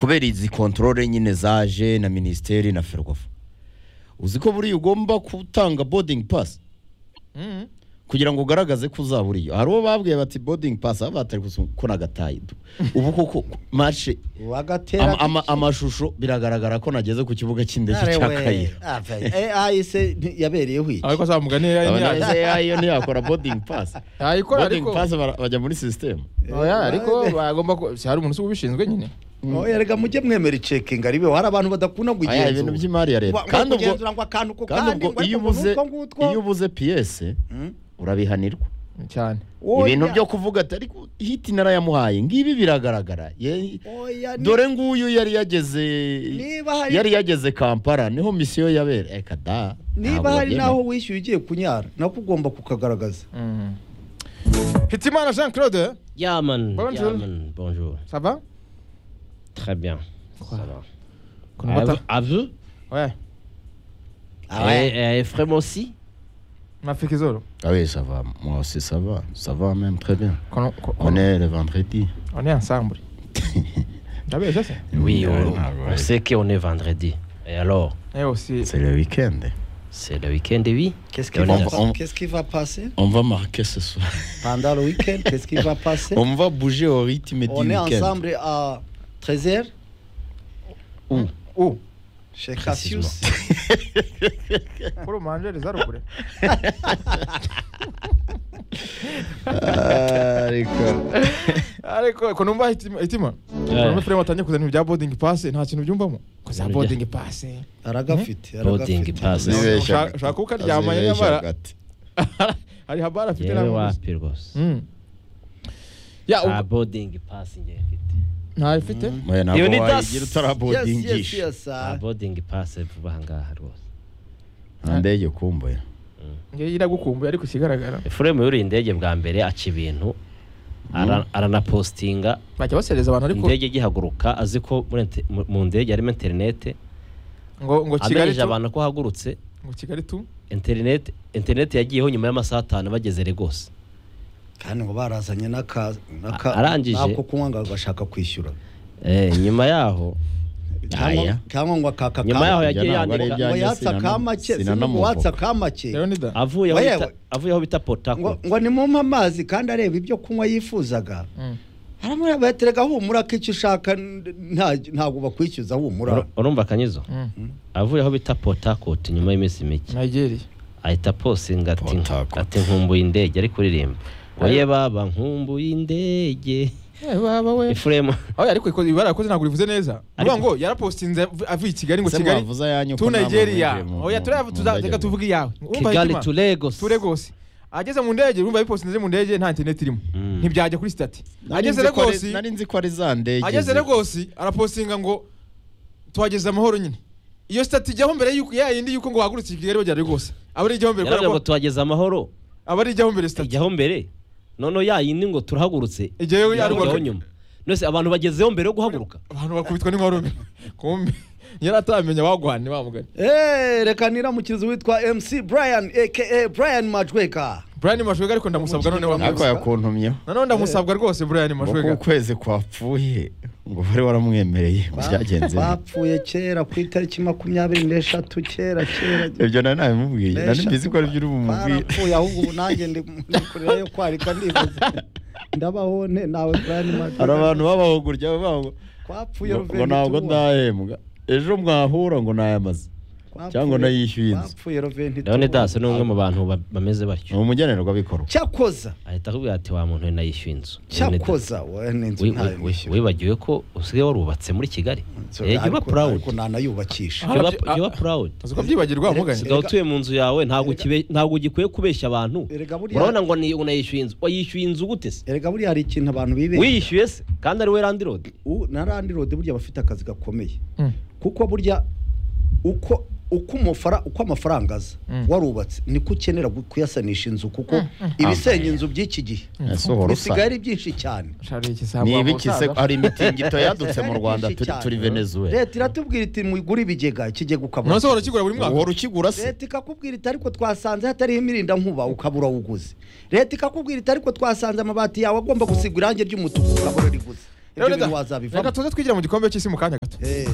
kubera izi kontorore nyine zaje na minisiteri na ferwafa uzi ko buriya ugomba gutanga bodingi pasi kugira ngo ugaragaze ko uzaba uriyo hari uwo babwiye bati bodingi pasi aho batari gukora agatayi ubu koko mashe wagatera ama- ama- amashusho biragaragara ko nageze ku kibuga cy'indege cya kayiro ahise yabereyeho iki ariko za mugani ya abanyazi ya AI yo ntiyakora bodingi pasi ayikora bodingi ariko pasi bajya muri sisitemu oya ariko bagomba ko si hari umuntu uzi ubishinzwe nyine Oya, erega mujye mwemera icekinga ribeho hari abantu badakunda aya ibintu kugenzura by'imari ya leta kandi ubwo kugenzura ngo akantu ko kandi kandi ubwo iyo ubuze iyo ubuze piyese urabihanirwa cyane ibintu byo kuvuga ati ariko hiti narayamuhaye ngibi biragaragara Ye- dore dore nguyu yari yageze Niba hari- yari yageze kampala niho misiyo yabera eka da niba hari n'aho wishyuye ugiye kunyara nako ugomba kukagaragaza Mm. hitimana jean claude Yaman. Bonjour. Yaman, bonjour. sava Très bien. Ça va. À kunota vous- À vous oya Et, et Frem aussi mafika izoro awe sava mwose sava sava meme très bien Kono- ko- on est le vendredi on est ensemble ndabeshya se Oui, Ouais, on, ouais, on ouais. sait qu'on est vendredi. Et alors eh aussi c'est le week-end C'est le week-end, oui Qu'est-ce qui Et on va est- va- on- qu'est-ce qui va passer on va marquer ce soir pendant le week-end Qu'est-ce qui va passer on va bouger au rythme du On est week-end ensemble à 13h u chez Cassius. kuri umanjeri za rugure Ah, ariko ariko ko numva hitima hitima numva frema atangiye kuzana ibintu bya boarding pass nta kintu byumvamo ko za Burya. boarding pass Aragafite. Boarding aragafite. pass. Azibeshyaga. Ushaka uko ukaryama nyamara- Azibeshyaga ati. hari habara afite Yewe na wapi rwose Mm. ya nta ubwo- boarding pass njye mfite ntayifite Mwe ntabwo Leonidas. wayigira Yes, yes, utarabodingisha yes. nta ah. boarding pass vuba aha ngaha rwose nta ndege ukumbuye ngewe iragukumbuye ariko ikigaragara Frem yuriye indege bwa mbere aca ibintu ara- aranapostinga bajya basereza abantu ariko indege igihaguruka azi ko muri inter- mu- mu ndege harimo interinete ngo ngo kigali amenyeje tu abantu ko hagurutse ngo kigali tu interinete interinete yagiyeho nyuma y'amasaha atanu bageze regos kandi ngo barazanye n'aka n'aka- A- arangije. n'ako kunywa ngo agashaka kwishyura Eh, nyuma yaho Cyangwa- Aya. cyangwa ngo akaka Nyuma yaho ka- yagiye Ibyo ntabwo ari yandika- ngo ibyanjye, yatsa sinana- kamake sinanamuvuga. watsa kamake leonida avuye aho Wewe. bita- avuye aho bita potako ngo ngo nimumpe amazi kandi areba ibyo kunywa yifuzaga aramureba yaterega humura ko icyo ushaka nta- ntabwo bakwishyuza humura urumva akanyizo avuye aho bita potakoti nyuma y'iminsi mike nigeria ahita posinga ati Port Harcourt. ati nkumbuye indege ari kuririmba oye baba nkumbuye indege Eh, baba we ifuremu aho ariko ikoze ibara yakoze ntabwo rivuze neza Ariko- uvuga ngo yarapostinze av- avuye i kigali ngo Se kigali mwavuze ayanyu ko tu namwe nigeria mwinjiye mu- oya mu- turava mu tuza- ndege reka mwe. tuvuge iyawe Urumva kigali Hitima? tu legos tu Lagos. ageze mu ndege urumva yabipostinze mu ndege nta interineti irimo Mm. ntibyajya kuri sitati Nari ageze nzi ko ari- Lagos nari nzi ko ari za ndege ageze zi- Lagos arapostinga ngo tuhageze amahoro nyine iyo sitati ijyaho mbere yuko ya yindi yuko ngo wahagurutse i kigali bagera Lagos aba ari ijyaho mbere kubera yaravuze ngo ko- tuhageze amahoro aba ari ijyaho mbere sitati ijyaho mbere noneho ya yindi ngo turahagurutse Ijyayo ya ijyaho ruguru. nyuma nose abantu bagezeho mbere yo guhaguruka abantu bakubitwa n'inkorome kumbe yari ataramenya bagwane bamugana Eh, reka niramukirize witwa MC Brian aka Brian Majweka Brian Mashwega ariko ndamusabwa none ariko wamwibutsa yakuntumyeho nanone ndamusabwa rwose Brian ngo Mashwega ukwezi kwapfuye ngo bari waramwemereye ngo byagenze bite. bapfuye kera ku itariki makumyabiri n'eshatu kera kera ibyo nari nabimubwiye nari Mesha. mbizi ko aribyo uri bumubwire barapfuye ahubwo ubu nanjye ndi ndi kureba yo kwarika ndibaza ndabaho nte nawe Brian Majweka hari abantu babaho gutya babaho twapfuye ngo ngo ntabwo Ruveni ndahembwa ejo mwahura ngo nayamaze cyangwa nayishyuye inzu. twapfuye Ruveni leonidas ni umwe mu bantu ba- bameze batyo ni umugenerwabikorwa cyakoza ahita akubwira ati wa muntu we nayishyuye inzu Leonidas, cyakoza we n'inzu wi- ntayo wi- wi- wibagiwe ko usigaye warubatse muri kigali Eh, jya uba proud ariko nanayubakisha Jya uba- jya uba proud uzi ko byibagirwa wamuganye usigaye utuye mu nzu yawe ntabwo ukibe- ntabwo ugikwiye kubeshya abantu Erega buriya- urabona ngo ni- ngo nayishyuye inzu wayishyuye inzu gute se erega buriya hari ikintu abantu bibeshya wiyishyuye se kandi ari we landirodi U- na landirodi burya bafite akazi gakomeye Mm. kuko burya uko uko umufara uko amafaranga aza Mm. warubatse niko ukenera gu- kuyasanisha inzu kuko ibisenya inzu by'iki gihe ese uhora bisigaye usa ari byinshi cyane Shari iki samu ni wa ibiki se musaza? hari imitingi yadutse Bisigaye mu ari rwanda byinshi turi cyane. turi venezuela leta iratubwira iti mugure ibigega ikigega ukabura none se uhora ukigura buri mwaka uhora ukigura se leta ikakubwira iti ariko twasanze hatariho imirinda nkuba ukabura uguze leta ikakubwira iti ariko twasanze amabati yawe agomba gusigwa irangi ry'umutuku ukabura riguze ibyo bintu wazabivamo reka tuze twigira mu gikombe cy'isi mu kanya gato Eh.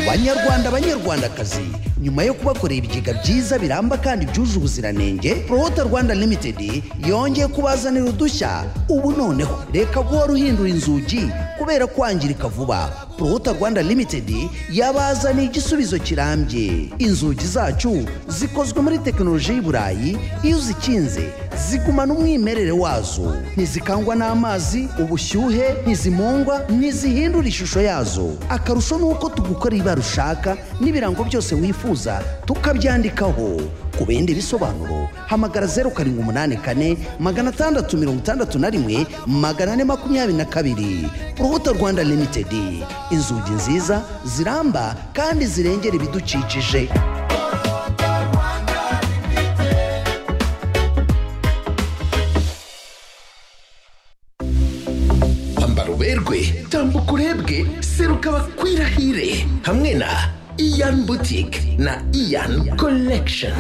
banyarwanda banyarwandakazi nyuma yo kubakorera ibigega byiza biramba kandi byuje ubuziranenge prohota rwanda limited yongeye kubazanira udushya ubu noneho reka guhora uruhindura inzugi kubera kwangirika vuba prohota rwanda limited yabazaniye igisubizo kirambye inzugi zacu zikozwe muri tekinoloji y'i burayi iyo uzikinze zigumana umwimerere wazo ntizikangwa n'amazi ubushyuhe ntizimungwa ntizihindura ishusho yazo akarusho ni uko tugukorera ibara ushaka n'ibirango byose wifuza tukabyandikaho ku bindi bisobanuro hamagara zeru karindwi umunani kane magana atandatu mirongo itandatu na rimwe magana ane makumyabiri na kabiri urubuto rwanda limitedi inzugi nziza ziramba kandi zirengera ibidukikije ambara uberwe tambuka urebwe seruka bakwirahire hamwe na iyan butike na iyan collection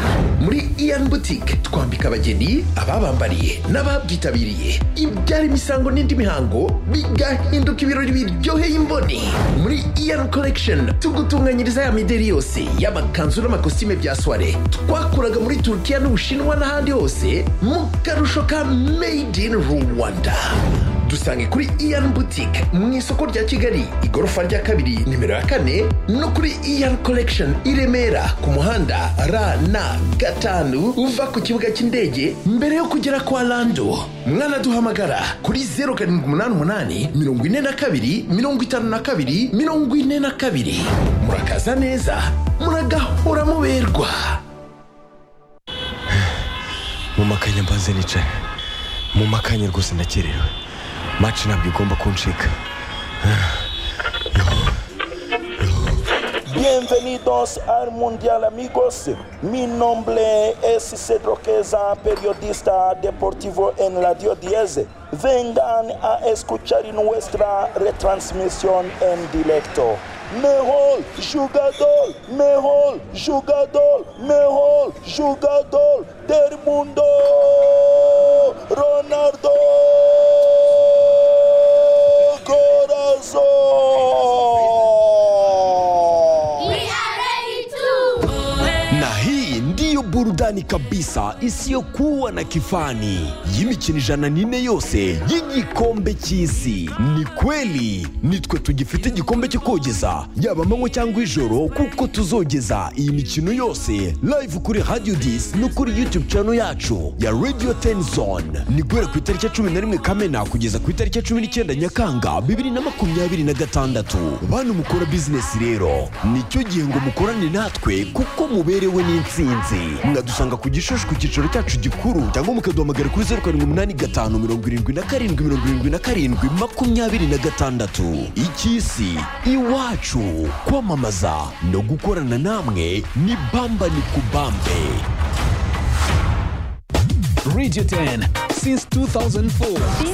muri iyan butike twambika abageni ababambariye n'ababyitabiriye ibyara imisango n'indi mihango bigahinduka ibirori biryoheye imboni muri iyan collection tugutunganyiriza ya mideri yose y'amakanzu n'amakositime bya soire twakuraga muri turukiya n'ubushinwa n'ahandi hose mu karusho ka made in rwanda dusange kuri iyan boutique mu isoko rya kigali igorofa rya kabiri nimero ya kane no kuri iyan collection i remera ku muhanda rna gatanu uva ku kibuga cy'indege mbere yo kugera kwa lando mwanaduhamagara kuri 0788 42 52 42 murakaza neza muragahora muberwa mu makanya mbanze nicaye mu makanya rwose ndakerewe maci ntabwo igomba kuncika Bienvenidos al Mundial amigos. Mi nombre es Cedro Queza, periodista deportivo en Radio 10. Vengan a escuchar nuestra retransmisión en directo. Mejor jugador, mejor jugador, mejor jugador del mundo, Ronaldo. Corazón. na hii ndiyo burudani kabisa isiyokuwa na kifani y'imikino ijana n'ine yose y'igikombe cy'isi ni kweli nitwe tugifite igikombe cyo kogeza yaba amanywa cyangwa ijoro kuko tuzogeza iyi mikino yose live kuri radio dis no kuri youtube channel yacu ya radio ten zone ni guhera ku itariki ya cumi na rimwe kamena kugeza ku itariki ya cumi n'icyenda nyakanga bibiri na makumyabiri na gatandatu bantu mukora bizinesi rero nicyo gihe ngo mukorane natwe kuko muberewe n'insinzi mwadusanga ku gishushu ku cyicaro cyacu gikuru cyangwa mukaduhamagara kuri zeru karindwi umunani gatanu mirongo irindwi na karindwi mirongo irindwi na karindwi makumyabiri na gatandatu icy'isi iwacu kwamamaza no gukorana namwe ni bamba ni kubambe Radio 10 since 2004.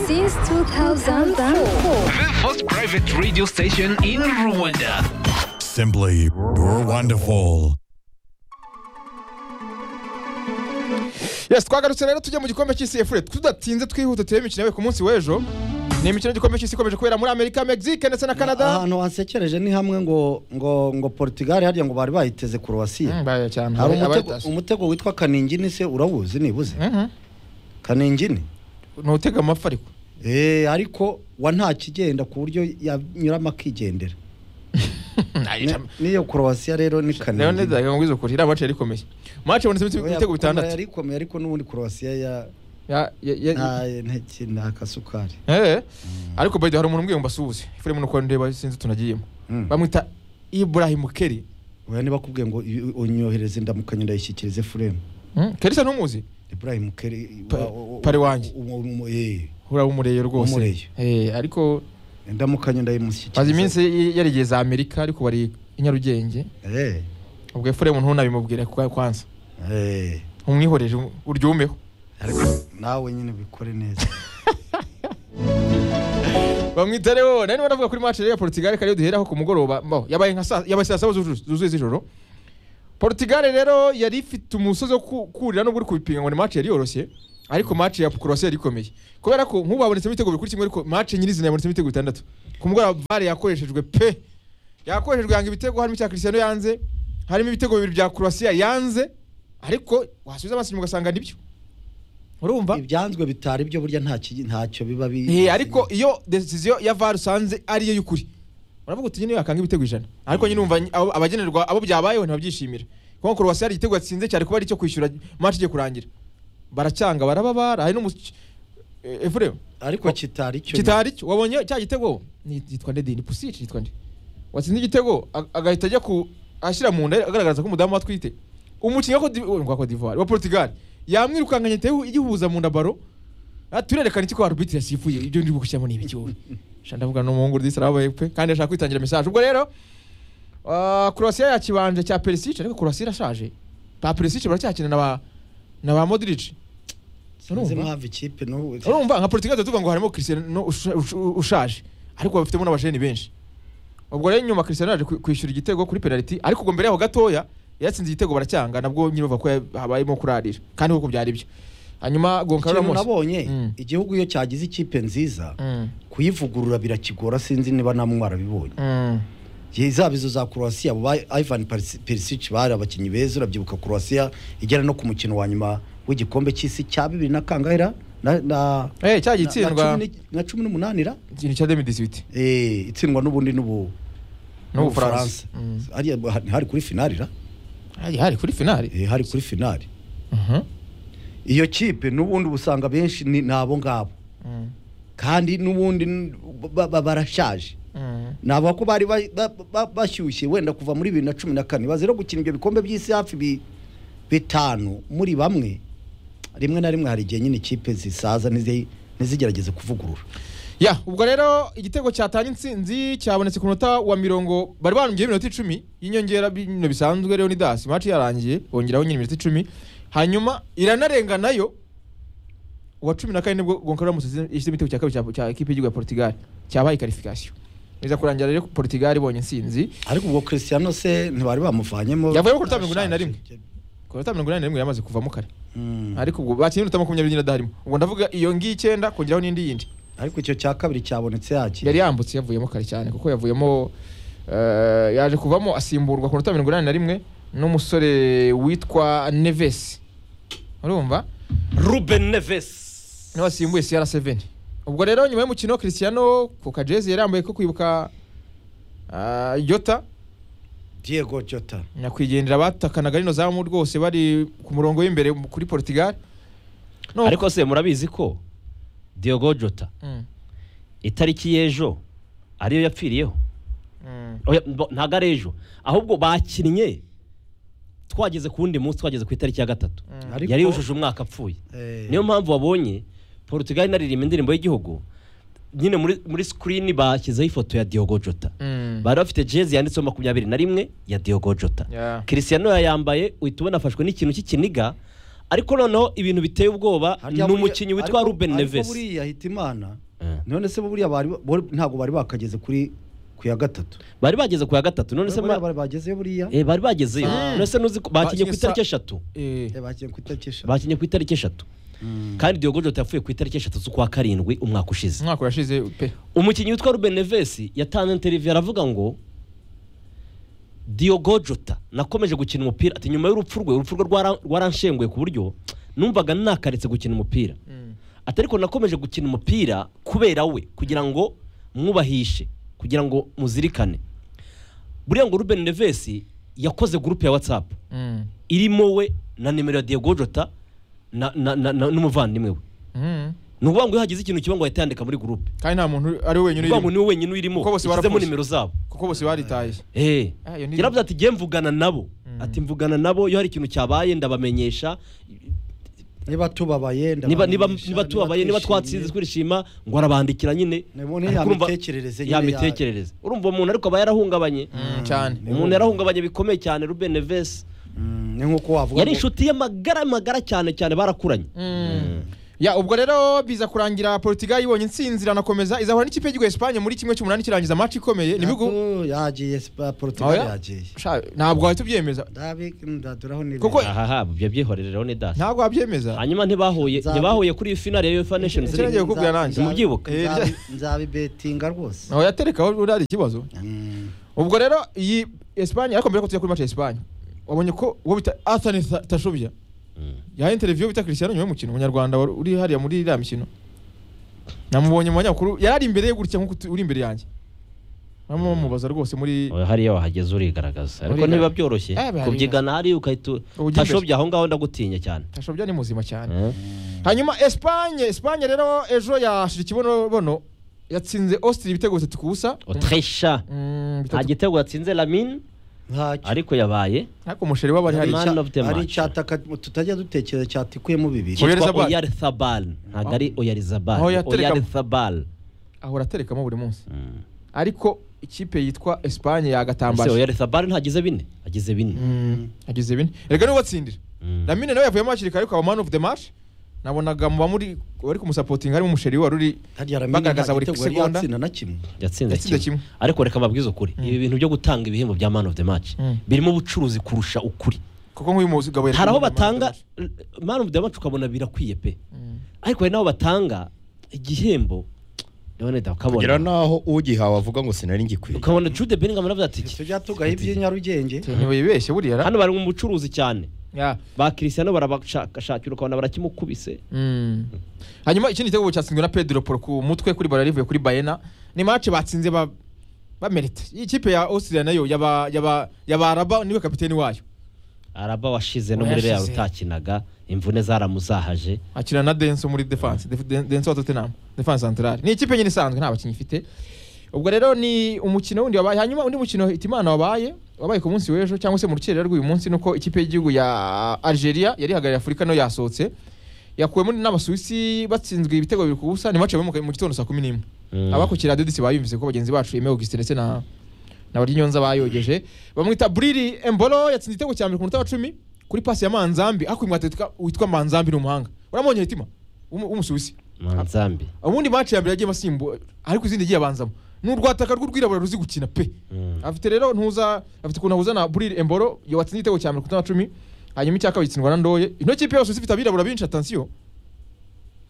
Since 2004. The first private radio station in Rwanda. Simply wonderful. yes twagarutse rero tujya mu gikombe cy'isi efure tudatinze twihuta turebe imikino yabaye ku munsi w'ejo ni imikino y'igikombe cy'isi ikomeje kubera muri amerika mexique ndetse na canada ahantu hansekereje ni hamwe ngo ngo ngo portugal harya ngo bari bayiteze Mm, korowasiya baya cyane hari abari- umutego- abayitashye. umutego witwa kaningini se urawuzi nibuze Mhm. kaningini ntutega amafi ariko Eh, ariko wa nta kigenda ku buryo yanyuramo akigendera Ni- Nayica- n'iyo korowasiya rero ni rero kaningini neza nkubwiza ukuri iriya mace rikomeye mace ibonetsemo ibite- Oya, Kongo ibitego bitandatu yarikomeye ariko n'ubundi korowasiya ya Ya- ya- ya- nta nteki nta kasukari Eh, ariko by the way, hari umuntu umbwiye ngo mbasuhuze ifure muno uko ndeba sinzi tunagiyemo Mm. bamwita ibrahim keri oya niba bakubwiye ngo uyu- unyohereze ndamukanye ndayishyikirize furemu keri se ntumuzi ibrahim keri Pa- pari wanjye. uraba umureye rwose Umureye. Eh, ariko ndamukanye maze iminsi ndayimushyikiriza y- yarigeye za amerika ariko bari i nyarugenge Eh, ubwo ifure muntu ntunabimubwire kwa- kwanza eh. umwihoreje uryumeho ariko nawe nyine bikore neza bamwita rero nari niba navuga kuri match rero ya Portugal kariyo duheraho ku mugoroba bo yabaye nka saa yabaye saa saba zuzu- zuzuye z'ijoro Portugal rero yari ifite umusozi wo ku- kurira nubwo uri kubipinga ngo ni match yari yoroshye ariko match ya Croatia yari ikomeye kubera ko nk'ubu habonetsemo ibitego bibiri kuri kimwe ariko match nyirizina yabonetsemo ibitego bitandatu ku mugoroba VAR yakoreshejwe pe yakoreshejwe yanga ibitego harimo icya Cristiano yanze harimo ibitego bibiri bya Croatia yanze ariko wasubiza amaso inyuma ugasanga nibyo urumva ibyanzwe bitari byo burya nta ki- ntacyo biba bi Eh, ariko iyo decision ya VAR usanze ariyo y'ukuri uravuga uti nyine yakanga ibitego ijana ariko nyine umva abo- abagenerwa abo byabayeho ntibabyishimira kuko Croatia hari igitego yatsinze cyari kuba ari icyo kwishyura match igiye kurangira baracyanga barababara hari n'umu- eh, Efuremu ariko kitari cyo kitari cyo wabonye cya gitego ni- yitwa nde dini pusici yitwa nde watsinze igitego ag- agahita ajya ku ashyira mu nda agaragaza ko umudamu we atwite umukinnyi wa Cote- wa Cote d'Ivoire, wa Portugal yamwirukankanye atewe igihuza mu nda baro Ah, turerekana iki ko arbitre yasifuye ibyo ndi gukishyiramo ni ibiki wowe sha ndavuga n'umuhungu rudisi arabaye pe kandi ashaka kwitangira message ubwo rero ah, Croatia ya kibanje cya Perisic ariko Croatia irashaje ba Perisic baracyakina na ba na ba Modric sinzi mpamvu ikipe n'ubu urumva nka portugal tuvuga ngo harimo Cristiano usha- usha- ushaje ariko bafitemo n'abajeni benshi ubwo rero nyuma Cristiano yaje kwi- kwishyura igitego kuri penalty ariko ubwo mbere yaho gatoya yatsinze igitego baracyanga nabwo nyine bavuga ko ya- habayemo kurarira kandi koko byari byo hanyuma Goncalo ikintu Ramos nabonye Mm. igihugu iyo cyagize ikipe nziza Mm. kuyivugurura birakigora sinzi niba namwe warabibonye Mm. Ye- zaba izo za croatia abo ba ivan Perisi- perisic bari abakinnyi beza urabyibuka croatia igera no ku mukino wa nyuma w'igikombe cy'isi cya bibiri na kangahera na na Eh, cya na- na gitsindwa. cumi ni- na cumi n'umunani ra ikintu cya 2018 Eh, itsindwa n'ubundi n'ubu n'ubufaransa Mm. Hariya- hari kuri finali ra hari hari kuri finali Eh, hari kuri finali Mhm. iyo kipe n'ubundi ubusanga benshi ni ni abo ngabo Mm. kandi n'ubundi n- ba- ba- barashaje Mm. navuga ko bari ba- ba- ba- bashyushye wenda kuva muri bibiri na cumi na kane baze no gukina ibyo bikombe by'isi hafi bi- bitanu muri bamwe rimwe na rimwe hari igihe nyine ikipe zisaza nizi- ntizigerageze kuvugurura ya ubwo rero igitego cyatanga intsinzi cyabonetse ku munota wa mirongo bari barumbyeho iminota icumi y'inyongera bino bisanzwe rero ni dasi match yarangiye bongeraho nyine iminota icumi hanyuma iranarenga nayo uwa cumi na kane nibwo Goncalo Ramos yashyize igitego cya kabiri cya- cya ekipe y'igihugu ya Portugal cyabaye qualification iza kurangira rero Portugal ibonye intsinzi ariko ubwo Cristiano se ntibari bamuvanyemo yavuyemo ku minota mirongo inani na rimwe ku minota mirongo inani na rimwe yamaze kuvamo kare Mm. ariko ubwo bakinnye iminota makumyabiri n'ine adaharimo ubwo ndavuga iyo ngiyi icyenda kongeraho n'indi yindi ariko icyo cya kabiri cyabonetse yaki yari yambutse yavuyemo kare cyane kuko yavuyemo eh, yaje kuvamo asimburwa ku minota mirongo inani na rimwe n'umusore witwa neves urumva ruben neves niwe wasimbuye cr7 ubwo rero nyuma y'umukino christiano ku kajezi yari yambaye ko kwibuka ah, yota Diego Jota nyakwigendera batakanaga rino zamu rwose bari ku murongo w'imbere mu- kuri portugal No. ariko se murabizi ko Diogo Jota Mm, itariki y'ejo ariyo yapfiriyeho mm. Oya, mbo- ntabwo ari ejo ahubwo bakinnye twageze ku wundi munsi twageze ku itariki ya gatatu Ariko- yari yujuje umwaka apfuye Eh, niyo mpamvu wabonye portugal inaririmba indirimbo y'igihugu nyine muri, muri screen bashyizeho ifoto ya Diogo Jota Mm. bari bafite jezi yanditseho makumyabiri na rimwe ya Diogo Jota Yeah. Cristiano yayambaye uhita ubona afashwe n'ikintu cy'ikiniga ariko noneho ibintu biteye ubwoba ni harya buriya- umukinnyi witwa ariko- Ruben ariko Neves buriya hitimana Eh. none se buriya bari bari- ntabwo bari bakageze kuri ku ya gatatu bari bageze ku ya gatatu none se buriya ma- bari bagezeyo buriya Eh, bari bagezeyo Ah. none se nuzi ko bakinnye ku Bakinnye itariki sa- eshatu Eh, Eh, bagiye ku itariki eshatu. bakinnye ku itariki eshatu kandi Diogo Jota yapfuye ku itariki eshatu z'ukwa karindwi umwaka ushize umwaka urashize pe umukinnyi witwa Ruben Neves yatanze interview aravuga ngo Diogo Jota nakomeje gukina umupira ati nyuma y'urupfu rwe urupfu rwe rwara- rwaranshenguye ku buryo numvaga nakaretse gukina umupira ati ariko nakomeje gukina umupira kubera we kugira ngo mwubahishe kugira ngo muzirikane buriya ngo Ruben Neves yakoze gurupe ya WhatsApp Mm. irimo we na nimero ya Diogo Jota na- na- na- na- n'umuvandimwe we Mm. ni ukuvuga ngo iyo hagize ikintu kiba ngo ahita yandika muri gurupe kandi nta muntu ari we wenyine kuvuga ngo urimo niwe wenyine uyirimo Kuko bose ishyizemo barapfuye. nimero zabo kuko bose baritaye Eh. Ah, iyo ni- yaravuze ati jye mvugana nabo ati mvugana nabo iyo hari ikintu cyabaye ndabamenyesha niba tubabaye niba ndabamenyesha, niba niba tubabaye niba twatsinze twishimye. twishima ngo arabandikira nyine Niba niya Ariko urumva- mitekerereze nyine ya ya- mitekerereze urumva umuntu ariko aba yarahungabanye Mm, cyane umuntu yarahungabanye bikomeye cyane Ruben Neves Mm, ni nk'uko wavuga yari ngo- inshuti ye magara magara cyane cyane barakuranye ya ubwo rero biza kurangira portugal ibonye intsinzi iranakomeza izahura n'ikipe y'igihugu espanye muri kimwe cy'umunani kirangiza amaci ikomeye ni ibihugu Nako yagiye Spa- Aho Portugal ya- yagiye Sha- ntabwo wahita ubyemeza ndabi ndaduraho ni Kuko- aha byo byihorerero ni dasi ntabwo wabyemeza hanyuma ntibahuye Nzabe- ntibahuye kuri iyi finale ya UEFA Nations Ese nagiye League kukubwira nanjye. Simubyibuka. Eh, nzabi- nzabibetinga rwose aho yatereka aho uriya ari ikibazo ubwo rero iyi espanye ariko mbere ko tujya kuri match ya espanye wabonye ko uwo bita athani tashobya yahaye interiviyo bita christian nyuma y'umukino umunyarwanda wari uri hariya muri iriya mikino namubonye mu banyamakuru yari ari imbere ye gutya nk'uko tu- uri imbere yanjye barimo bamubaza rwose muri Oya, hariya wahageze urigaragaza ariko Urigaragaza. ntibiba byoroshye Eh, bihari- kubyigana hariya ukahita Ujya imbere. tashobye aho ngaho ndagutinya cyane tashobya ni muzima cyane hanyuma espanye espanye rero ejo yashira ikibonobono yatsinze austria ibitego bitatu ku busa otresha Mm, nta bitatu. gitego yatsinze lamine ntacyo ariko yabaye ariko umusheri w'abari hari Man Icya- of the ari match. icyataka tutajya dutekereza cyatikuyemo bibiri Oyarzabal. cyitwa oyarizabal ntabwo ari oyarizabal Aho yatereka- oyarizabal ahora aterekamo buri munsi Mm. ariko ikipe yitwa espanye ese yagatambaje oyarizabal ntagize bine agize bine Mm, agize bine erega niwe watsindira Mm. lamine nawe yavuyemo hakiri kare ukaba man of the match nabonaga mu bamuri wari kumusapotinga harimo umusheri wari uri hariya ramenya bagaragaza nta buri gitego yari segonda yatsinda na kimwe yatsinze Yatsinze kimwe. kimwe ariko reka mbabwize ukuri ibi bintu byo gutanga ibihembo bya man of the match Mm. birimo ubucuruzi kurusha ukuri kuko nk'uyu mugabo yari hari aho kumwe na Man of the batanga Match. man of the match ukabona birakwiye pe ariko hari n'aho batanga igihembo ndabona da kugira ukabona n'aho ugihawe avuga ngo sinari ngikwiye ukabona jude bellingham aravuga ati "Iki, tujya tugaha iby'inyarugenge ntibibeshye buriya ra hano bari mu bucuruzi cyane Ya. ba Cristiano barabashakashakira ukabona barakimukubise Mm. hanyuma ikindi gitego cyatsinzwe na pedro poro ku mutwe kuri bara rivuye kuri bayena ni mace batsinze ba bamerite iyi kipe ya austria nayo yaba yaba yabaraba niwe kapiteni wayo araba washize no muri real Washize. utakinaga imvune zaramuzahaje akina na denso muri defense Def- Den- denso wa tottenham defense centrale ni ikipe nyine isanzwe nta bakinnyi ifite ubwo rero ni umukino wundi wabaye hanyuma undi mukino hitimana wabaye wabaye ku munsi w'ejo cyangwa se mu rukerera rw'uyu munsi nuko ikipe y'igihugu ya algeria yari ihagarariye afurika nayo yasohotse yakuwemo n'abasuwisi batsinzwe ibitego bibiri ku busa ni mace mu mu gitondo saa kumi n'imwe Mm. abakukira radiodisi bayumvise ko bagenzi bacu Aime Augustin ndetse na na Baryonyonza bayogeje bamwita Briri Embolo yatsinze igitego cya mbere ku munota wa 10 kuri pasi ya Manzambi ariko uyu mwateta witwa Manzambi ni umuhanga uramubonye hitima w'umu- w'umusuwisi manzambi ubundi match ya mbere yagiye masimbu ariko izindi yagiye abanzamo ni urwataka rw'urwirabura ruzi gukina pe Mm. afite rero ntuza afite ukuntu ahuza na Briri Embolo yo watsinze igitego cya mbere ku munota wa 10 hanyuma icya kabiri gitsindwa na Ndoye ino kipe yose ifite abirabura benshi attention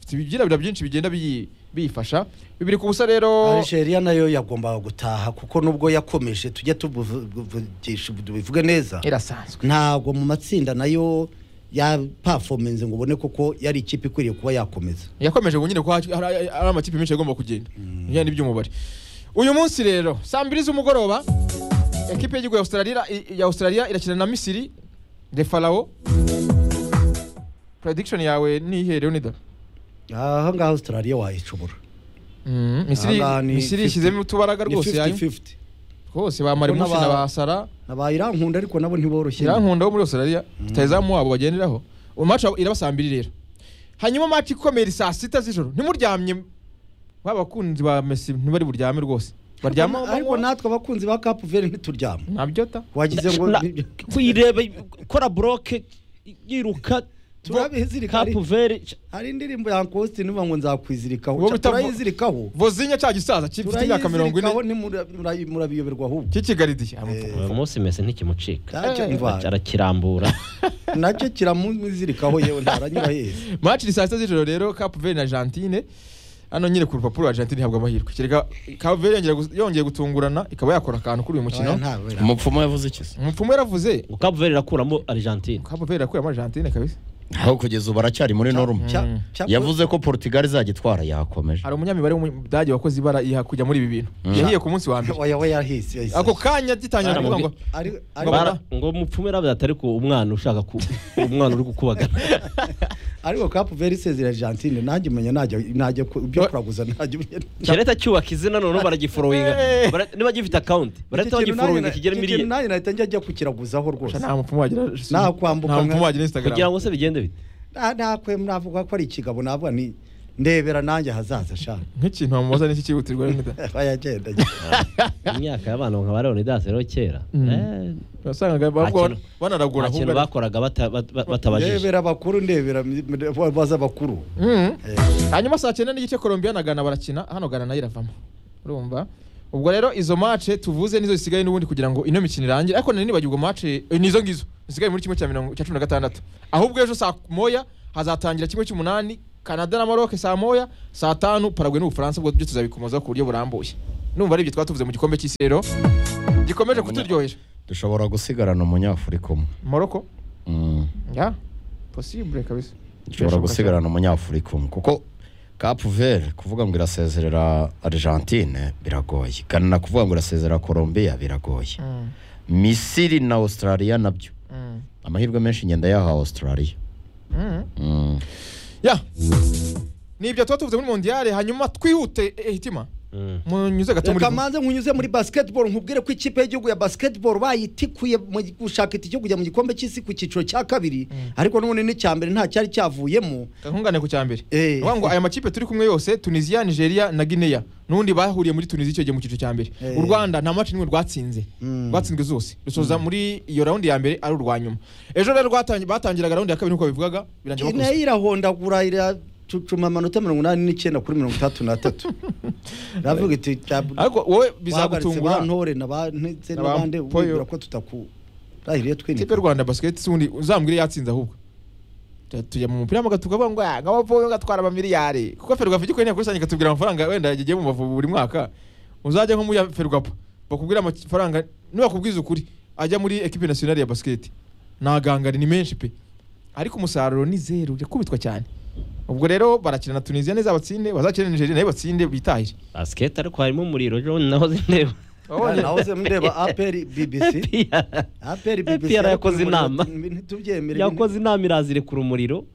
ifite ibyirabura byinshi bigenda biyi- biyifasha bibiri ku busa rero algeria nayo yagombaga gutaha kuko nubwo yakomeje tujye tubivugisha tubivuge neza irasanzwe ntabwo mu matsinda nayo yapafomenze ngo ubone koko yari ikipe ikwiriye kuba yakomeza yakomeje ngo nyine ko hari hari- hari amakipe menshi agomba kugenda bijyanye n'iby'umubare uyu munsi rero saa mbiri z'umugoroba ekipe y'igihugu ya australia ya australia irakina na misiri de farao prediction yawe ni ihere unida aha ngaha australia wayicubura misiri Aha ni misiri 50. ishyizemo utubaraga ni rwose yayo 50-50 rwose ba marimusi Urabona na ba- ba sara nabaye irankunda ariko nabo ntiboroshye irankunda wo muri australia rutayizamu wabo bagenderaho maci irabasaba mbiri rero hanyuma maci ikomeye iri saa sita z'ijoro ntimuryamye ba bakunzi ba mesi ntibari buryame rwose baryama ariko natwe abakunzi ba capu veri ntituryama ntabyo ta wagize ngo Na- kuyireba ikora buroke yiruka Turabizirika, ari- kapu veri hari indirimbo ya Uncle niba ngo nzakwizirikaho Uwo Ca- bita vo- turayizirikaho vozinya cya gisaza kifite imyaka mirongo turayizirikaho ine ntimura- mura- murabiyoberwa ahubwo cy'ikigaridiye uyu munsi mese ntikimucika Ntacyo Eh, mva- arakirambura nacyo kiramuzirikaho yewe ntaranyura heza maci ni saa sita z'ijoro rero kapu veri na argentine hano nyine ku rupapuro argentine ihabwa amahirwe kereka kapu veri yongera gu- yongeye gutungurana ikaba yakora akantu kuri uyu mukino umupfumu yavuze iki se umupfumu yaravuze kapu veri irakuramo argentine kapu veri yakuyemo argentine kabisa aho kugeza ubu aracyari muri norume Ca- ca- yavuze ko portugal izajya itwara yakomeje hari umunyamibare w'umudage wakoze ibara iha kujya muri ibi bintu yahiye ku munsi wa mbere oya oya yahise yahise. ako kanya gitangira kuvuga ngo Ari- ari- Bara- Bara- ngo mupfume rabe atari ku umwana ushaka ku umwana uri kukubagana ariko capu veri isezera argentine nanjye menya najya najya ku- ibyo kuraguza najya kereta cyubaka izina noneho baragiforoyinga Eh. Bara- niba gifite akawunti barahita bagiforoyinga kigera miliyoni nanjye nahita njya njya kukiraguzaho rwose nta mupfumu wagira Nta kwambuka nta mupfumu nka- wagira kugira instagram ngo se bigende bite nakwe navuga ko ari ikigabo navuga ni ndebera nanjye ahazaza shaka nk'ikintu wamubaza n'iki cyihutirwa rero nida bayagenda imyaka y'abantu nka ba leonidas rero kera Mm. eh, wasangaga nta bavuga kintu- banaragura nta kintu ahubwo ari- bakoraga bata- bat- bat- batabajije ndebera abakuru ndebera baza abakuru Mm. hanyuma saa cyenda n'igice colombia na ghana barakina hano ghana nayo iravamo urumva ubwo rero izo mace tuvuze nizo zisigaye n'ubundi kugira ngo ino mikino irangire ariko nari nibagirwa mace nizo ngizo zisigaye muri kimwe cya mirongo cya cumi na gatandatu ahubwo ejo saa moya hazatangira kimwe cy'umunani canada na maroc saa moya saa tanu paraguay n'ubufaransa ubwo byo tuzabikomozaho ku buryo burambuye numva ari ibyo twatuvuze mu gikombe cy'isi rero gikomeje kuturyohera dushobora gusigarana umunyafurika umwe morocco Mm. ya possible kabisa dushobora gusigarana umunyafurika umwe kuko kapu vere kuvuga ngo irasezerera argentine biragoye ghana kuvuga ngo irasezerera colombia biragoye Mm, misiri na australia nabyo mm, amahirwe menshi ngenda yaha australia mm. Mm. ya ni ibyo tuba tuvuze muri mondiyale hanyuma twihute eh, hitima Mm. munyuze gato muri reka manze nkunyuze muri basiketiboro nkubwire ko ikipe y'igihugu ya basiketiboro bayitikuye mu gushaka itike yo kujya mu gikombe cy'isi ku cyiciro cya kabiri ariko n'ubundi n'icya mbere nta cyari cyavuyemo nkungane ku cya mbere Eh. Ni ukuvuga ngo aya makipe turi kumwe yose tunisiya nigeria na guinea n'undi bahuriye muri tunisiya icyo gihe mu cyiciro cya mbere Eh. u rwanda nta maci n'imwe rwatsinze Mm. rwatsinzwe zose rusoza muri iyo rawundi ya mbere ari urwa nyuma ejo rero rwatangi- batangiraga rawundi ya kabiri nk'uko babivugaga birangira nayo bakuze irahondagura iracucuma amanota mirongo inani n'icyenda kuri mirongo itandatu n'atatu iravuga iti ariko wowe bahagaritse bizagutungura ba ntore na ba ndetse Na ba n'abandi Poyo. wibwira ko tutaku rahiriye ikipe y'u twinika rwanda basiketi si undi uzambwire yatsinze ahubwo Tu- tujya mu mupira w'amaguru tukavuga ngo "Ah, ngabo voyo gatwara amamiliyari kuko ferwafa ijya kuri rusange ikatubwira amafaranga wenda yagiye mu bavubu buri mwaka uzajya nko muri ferwafa bakubwira amafaranga nibakubwiza ukuri ajya muri ekipe nasiyonari ya basiketi ntagangari ni menshi pe ariko umusaruro ni zeru yakubitwa cyane ubwo rero barakina na tunisiya neza batsinde bazakina na nigeria nayo batsinde bitahire basiketi ariko harimo umuriro John naho zindeba Wabonye? nahoze mndeba aperi bbc aperi bbc APR yakoze ariko inama. ntitubyemere yakoze inama irazirekura umuriro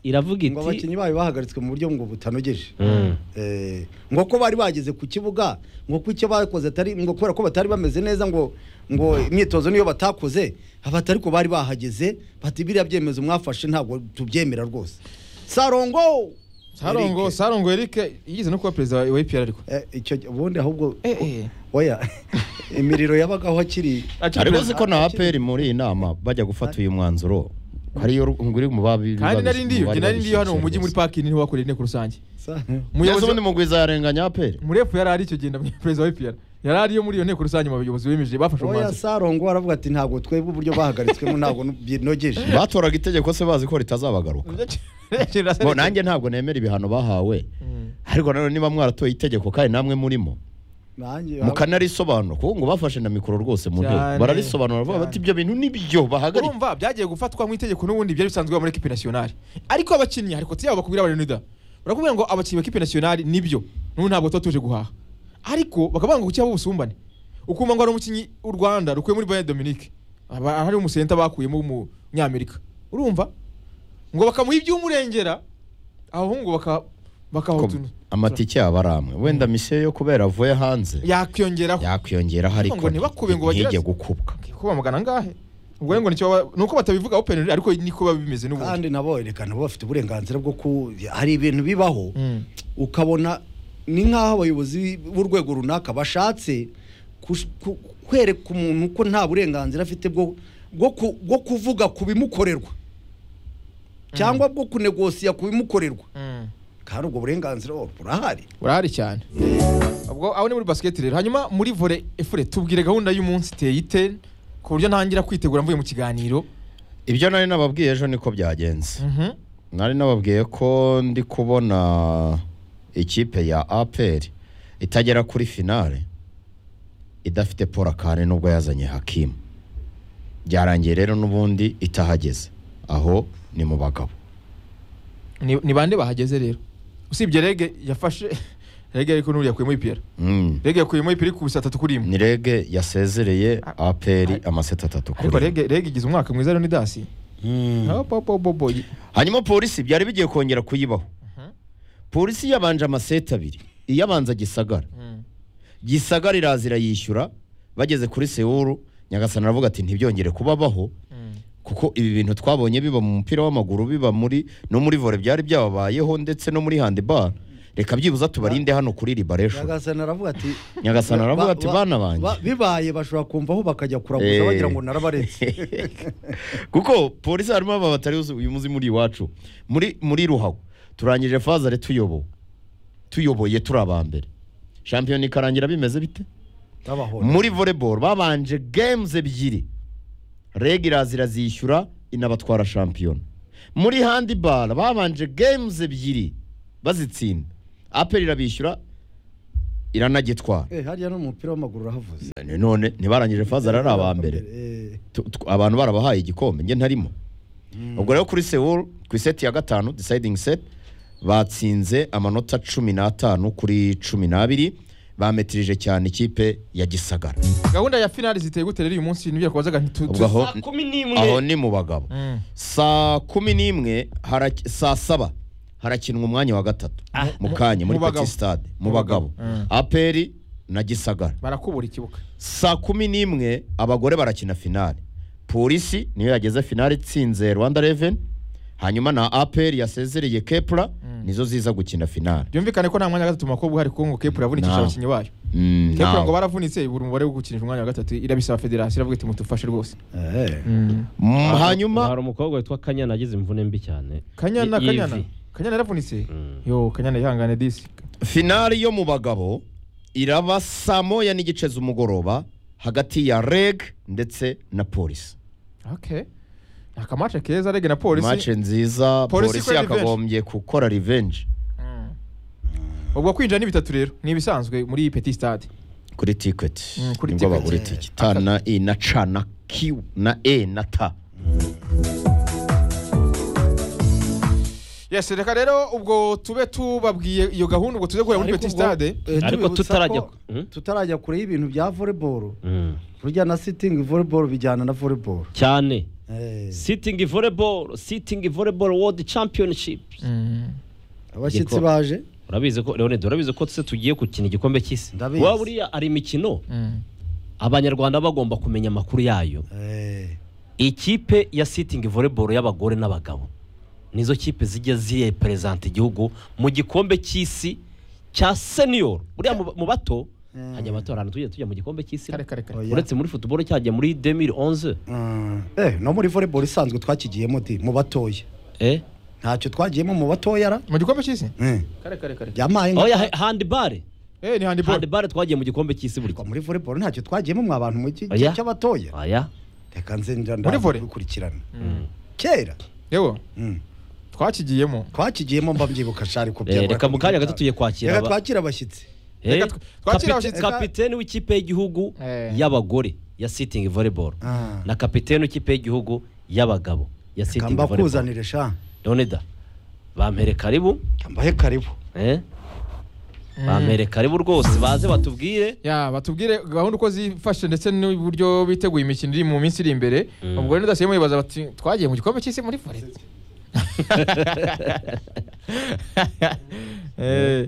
iravuga ngo iti abakinnyi bayo bahagaritswe mu buryo ngo butanogeje Mm. Eh, ngo ko bari bageze ku kibuga ngo ko icyo bakoze atari ngo kubera ko batari bameze neza ngo ngo imyitozo niyo batakoze abati ariko bari bahageze bati biriya byemezo mwafashe ntabwo tubyemera rwose sarongo sarongo Eric. sarongo erike yigeze no kuba perezida wa epr ariko Eh, icyo ubundi ahubwo Eh, eh. oya imiriro yabagaho akiri Akiri ariko perezida- uzi ko na aperi muri iyi nama bajya gufata uyu mwanzuro hariyo nguri mu babi kandi nari ndiyo mu bari njye nari ndiyo hano mu mujyi muri babishinzwe. parking niho bakoreye inteko rusange Sa- Neza umuyobozi ubundi mugwiza yarenganya aperi murefu yari ari icyo gihe ndamenya perezida wa EPR yari ariyo muri iyo nteko rusange mu bayobozi bemeje bafashe oya umwanzuro sarongo aravuga ati ntabwo twebwe uburyo bahagaritswemo ntabwo binogeje batoraga itegeko se bazi ko ritazabagaruka Bo, nanjye ntabwo nemera ibihano bahawe ariko nanone niba mwaratoye itegeko kandi namwe murimo nanjye mukanarisobanura kuko ngo bafashe na mikoro rwose mu Cyane, nteko bararisobanura cyane. bavuga bati ibyo bintu nibyo bahagarika urumva byagiye gufatwa nk'itegeko n'ubundi byari bisanzwe biba muri ekipe nasiyonari ariko abakinnyi hari kote yabo bakubwira bari nida barakubwira ngo abakinnyi ba ekipe nasiyonari nibyo n'ubu ntabwo tuba tuje guhaha ariko bakaba banga gukiraho ubusumbane ukumva ngo hari umukinnyi w'u rwanda rukuye muri bayern dominique Aba- hari umusenta bakuyemo w'umunyamerika urumva ngo bakamuha iby'umurengera abahungu baka Ko bakahutuna amatike yaba ari amwe wenda misiyo yo kubera avuye hanze yakwiyongeraho yakwiyongeraho Ariko ngo ariko ntibakube ngo bagire- ntijye gukubwa ko bamugana angahe ubwo rero ngo nicyo baba- ni uko batabivuga open ariko niko biba bimeze n'ubundi kandi nabo reka nabo bafite uburenganzira bwo ku hari ibintu bibaho Mm. ukabona ni nk'aho abayobozi b'urwego runaka bashatse kush- ku- kwereka umuntu ko nta burenganzira afite bwo bwo ku- bwo kuvuga ku bimukorerwa cyangwa bwo kunegosiya ku bimukorerwa Mm. kandi ubwo burenganzira oh, burahari burahari cyane ubwo aho ni muri basket rero hanyuma muri volley efure tubwire gahunda y'umunsi iteye ite ku buryo ntangira kwitegura mvuye mu kiganiro ibyo nari nababwiye ejo niko byagenze Mhm. nari nababwiye ko ndi kubona ikipe ya aperi itagera kuri finale idafite paul kane nubwo yazanye hakimu byarangiye rero n'ubundi itahageze aho ni mu bagabo ni ni bande bahageze rero usibye rege yafashe rege ariko n'uriya yakuyemo ipira Mm. rege yakuyemo ipira ikubise atatu kuri imwe ni rege yasezereye aperi amaseti atatu ariko kuri rege rege igize umwaka mwiza rero ni dasi bobo hanyuma polisi byari bigiye kongera kuyibaho polisi yabanje amaseti abiri iyabanza gisagara gisagara iraza irayishyura bageze kuri sewuru nyagasani aravuga ati ntibyongere kubabaho kuko ibi bintu twabonye biba mu mupira w'amaguru biba muri no muri vore byari byababayeho ndetse no muri handibara reka byibuze tubarinde hano kuri ribaresho nyagasani aravuga ati Nyagasani aravuga Ba- ati, ba- "Bana banjye." ba- bibaye bashobora kumvaho bakajya kuraguza Eh. bagira ngo narabaretse kuko polisi harimo aba batari uzi- uyu muzi muri iwacu muri muri ruhago turangije fazare tuyobowe tuyoboye turi aba mbere shampiyona ikarangira bimeze bite babahora muri volleyball babanje games ebyiri regirazi irazishyura inabatwara shampiyona muri handibara babanje games ebyiri bazitsinda aperi irabishyura iranagitwara Eh, hariya n'umupira w'amaguru urahavuze none ntibarangije fazare ari aba mbere Eh, tu- tu- abantu barabahaye igikombe njye ntarimo ubwo rero kuri sewol ku iseti ya gatanu deciding set batsinze amanota cumi n'atanu kuri cumi n'abiri bametirije cyane ikipe ya gisagara gahunda ya finali ziteye gute rero uyu munsi nibyo twazaga ubwo aho saa kumi n'imwe aho ni mu bagabo Mm. saa kumi n'imwe haraki- saa saba harakinwa umwanya wa gatatu mu kanya muri mu bagabo. petit stade mu Mu bagabo. bagabo aperi na gisagara barakubura ikibuga saa kumi n'imwe abagore barakina finale polisi niyo yageze finale itsinze rwanda reveni hanyuma na aperi yasezereye kepura nizo ziza gukina finale byumvikane ko nta mwanya wa gatatu mu bakobwa uhari kuko ngo kepura yavunikishije Ntawe. abakinnyi bayo Mm, kepura nawe. ngo baravunitse ibura umubare wo gukinisha umwanya wa gatatu irabisaba federasiyo iravuga iti mutufashe rwose eh. Mm, hari hanyuma umukobwa witwa kanyana agize imvune mbi cyane kanyana Y- y'ivi. kanyana kanyana yaravunitse yo kanyana yihangane disi finale yo mu bagabo iraba saa moya n'igice z'umugoroba hagati ya reg ndetse na polisi okay ni akamace keza rege na mace polisi nziza Polisi polisi ikora revenge. yakagombye gukora revenge ubwo kwinjira ni bitatu rero ni ibisanzwe muri petit stade kuri tiketi Mm, kuri nibwo ticket. bagura itike ta na i na ca na q na e na ta yes reka rero ubwo tube tubabwiye iyo gahunda ubwo tuze guhera muri Ariko petit ubwo, stade eh, Ariko tubibutsa tutarajya ko- ku- Hmm? tutarajya kure y'ibintu bya volleyball Mm. burya na sitting volleyball bijyana na volleyball cyane Eh, sitting volleyball sitting volleyball world championship abashyitsi Igikoma. baje urabizi ko leonide urabizi ko tuse tugiye gukina igikombe cy'isi Ndabizi. waba uriya hari imikino abanyarwanda bagomba kumenya amakuru yayo Eh, ikipe ya sitingi voleboro y'abagore n'abagabo nizo kipe zijya zireperezanta igihugu mu gikombe cy'isi cya senior buriya mu- mu bato hajya abato hari ahantu tujya tujya mu gikombe cy'isi kare kare kare oya. uretse muri futuboro cyajya muri 2011 mm, eh, no muri volleyball isanzwe twakigiyemo di mu batoya eh ntacyo twagiyemo mu batoya ra mu gikombe cy'isi Eh, kare kare kare yampaye oya he- handball eh ni handball handball twagiye mu gikombe cy'isi buri muri volleyball ntacyo twagiyemo mwa bantu mu gice Oya. cy'abatoya aya reka nze njya Muri volley? ndakurikirana kera yewe Mm. twakigiyemo twakigiyemo mba mbyibuka shari ko Eh, reka mu kanya gato tugiye kwakira reka aba- twakira abashyitsi Eh, Reka tw- twakira kapite- abashyitsi. kapiteni w'ikipe y'igihugu Eh. y'abagore ya sitingi voleboro Ah. na kapiteni w'ikipe y'igihugu y'abagabo ya Reka sitingi voleboro mbakuzanire sha leonida bampere karibu mbahe karibu eh? bampere karibu rwose baze batubwire ya batubwire gahunda uko zifashe ndetse n'uburyo biteguye imikino iri mu minsi iri imbere ubwo rero ndasubiyemo bibaza bati twagiye mu gikombe cy'isi muri vore Eh,